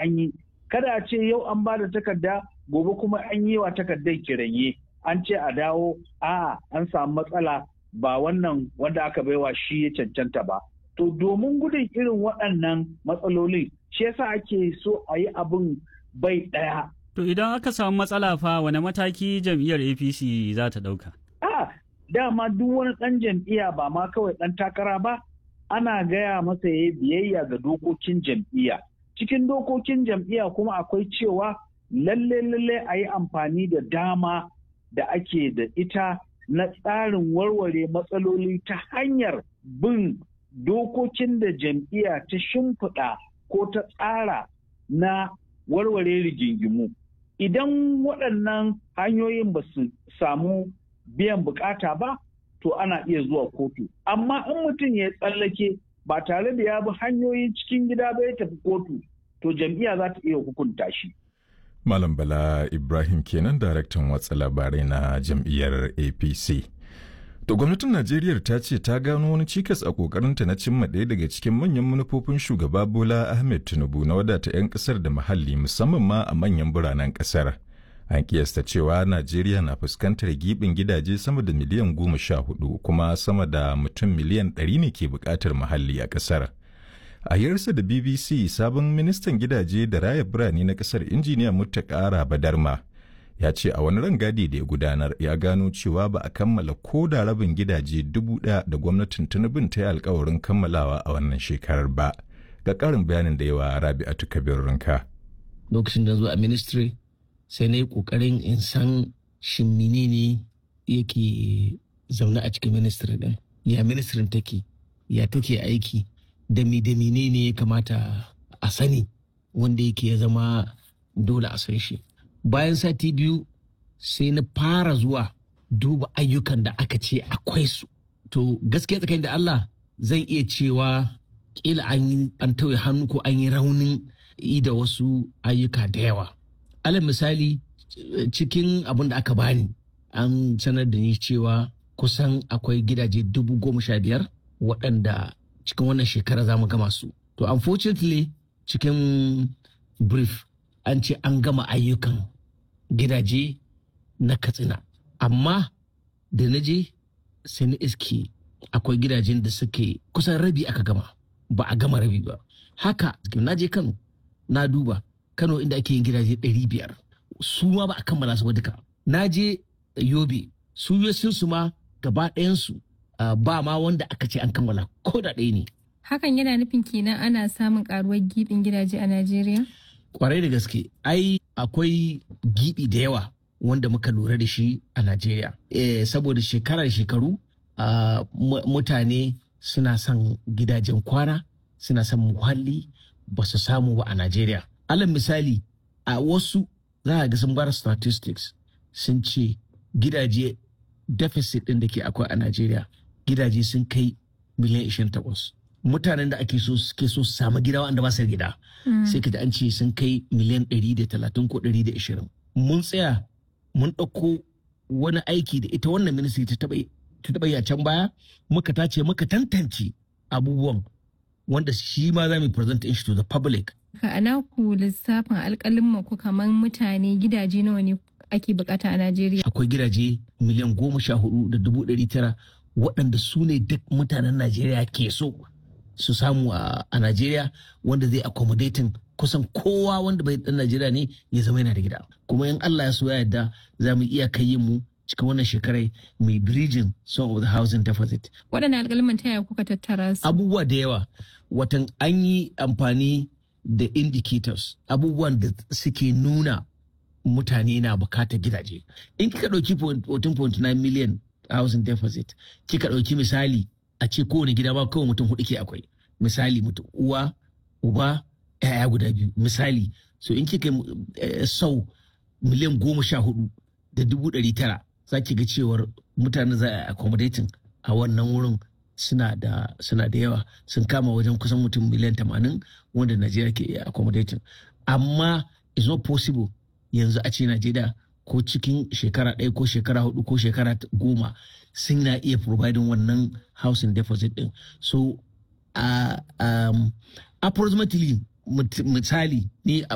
an yi kada a ce yau an ba da takarda gobe kuma an yi wa takardar kiranye an ce a dawo a an samu matsala ba wannan wanda aka baiwa shi ya cancanta ba to domin gudun irin waɗannan matsalolin shi yasa ake so a yi abin bai ɗaya To idan aka samu matsala fa wane mataki jam'iyyar APC za ta ɗauka? a dama duk wani ɗan jam'iyya ba ma kawai ɗan takara ba ana gaya masa ya biyayya ga dokokin jam'iyya cikin dokokin jam'iyya kuma akwai cewa lalle lalle a yi amfani da dama da ake da ita na tsarin warware matsaloli ta hanyar bin dokokin da jam'iyya ta shimfiɗa ko ta tsara na warware rigingimu idan waɗannan hanyoyin ba su samu biyan bukata ba to ana iya zuwa kotu amma in mutum ya tsallake ba tare da ya bi hanyoyin cikin gida ba ya tafi kotu to jam'iyya za ta iya hukunta shi Malam Bala Ibrahim kenan daraktan watsa labarai na jam'iyyar APC. To gwamnatin Najeriya ta ce ta gano wani cikas a kokarinta na cimma ɗaya daga cikin manyan manufofin shugaba Bola Ahmed Tinubu na wadata 'yan ƙasar da muhalli musamman ma a manyan biranen ƙasar. An kiyasta cewa Najeriya na fuskantar gibin gidaje sama da miliyan goma sha hudu kuma sama da mutum miliyan ɗari ne ke buƙatar muhalli a ƙasar. A yarsa da BBC sabon ministan gidaje da raya birane na ƙasar injiniya Muttaka Badarma ya ce a wani rangadi da ya gudanar ya gano cewa ba a kammala ko da rabin gidaje dubu ɗaya da gwamnatin Tinubun ta yi alkawarin kammalawa a wannan shekarar ba. Ga ƙarin bayanin da yawa Rabi'atu Kabir Rinka. Lokacin da zo a ministry sai na yi ƙoƙarin in san shin menene yake zaune a cikin ministry ɗin. Ya ministrin take, ya take aiki, da mi da menene ya kamata a sani wanda yake ya zama dole a san shi. bayan sati biyu sai na fara zuwa duba ayyukan da aka ce akwai su to gaskiya tsakanin da Allah zan iya cewa kila an yi an tauye hannu ko an yi raunin yi da wasu ayyuka da yawa alal misali cikin abin da aka bani an sanar da ni cewa kusan akwai gidaje dubu goma sha biyar waɗanda cikin wannan shekara za mu gama su to unfortunately cikin brief an ce an gama ayyukan gidaje na katsina amma da na je sai na iske akwai gidajen da suke kusan rabi aka gama ba a gama rabi ba haka na je kano na duba kano inda ake yin gidaje 500 su ma ba a kammala su ba duka na je yobe su su ma gaba ɗayansu ba ma wanda aka ce an kammala ko da ɗaya ne hakan yana nufin kenan ana samun karuwar gibin gidaje a najeriya kwarai da gaske ai akwai gibi da yawa wanda muka lura da shi a Najeriya. E, saboda shekarar shekaru uh, mutane suna son gidajen kwana suna son muhalli ba su samu ba a Najeriya. Alal misali a wasu za a ga sun bar statistics sun ce gidaje deficit ɗin da ke akwai a Najeriya gidaje sun kai miliyan 28. mutanen da ake so suke so su samu gida wanda ba su gida sai ka ji an ce sun kai miliyan 130 ko 120 mun tsaya mun ɗauko wani aiki da ita wannan ministry ta taɓa yi a can baya muka tace muka tantance abubuwan wanda shi ma za mu present shi to the public ka ana ku lissafin alƙalin ku kamar mutane gidaje nawa ne ake bukata a Najeriya akwai gidaje miliyan goma sha hudu da dubu ɗari tara waɗanda su ne duk mutanen Najeriya ke so su samu a Najeriya wanda zai accommodating kusan kowa wanda bai dan Najeriya ne ya zama yana da gida kuma in Allah ya so ya yarda za mu iya kai mu cikin wannan shekarai mai bridging some of the housing deficit. Waɗannan alƙalman ta yaya kuka tattara su? Abubuwa da yawa watan an yi amfani da indicators abubuwan da suke nuna mutane na bukatar gidaje. In kika ɗauki 14.9 million housing deficit kika ɗauki misali a ce kowane gida ba kawai mutum hudu ke akwai misali mutum uwa uba yaya guda biyu misali so in kika sau miliyan goma sha hudu da dubu ɗari tara za ki ga cewar mutane za a accommodating a wannan wurin suna da suna da yawa sun kama wajen kusan mutum miliyan tamanin wanda najeriya ke iya accommodating amma it's not possible yanzu a ce najeriya ko cikin shekara ɗaya ko shekara hudu ko shekara goma sun na iya providing wannan housing deposit din so uh, um, approximately misali ni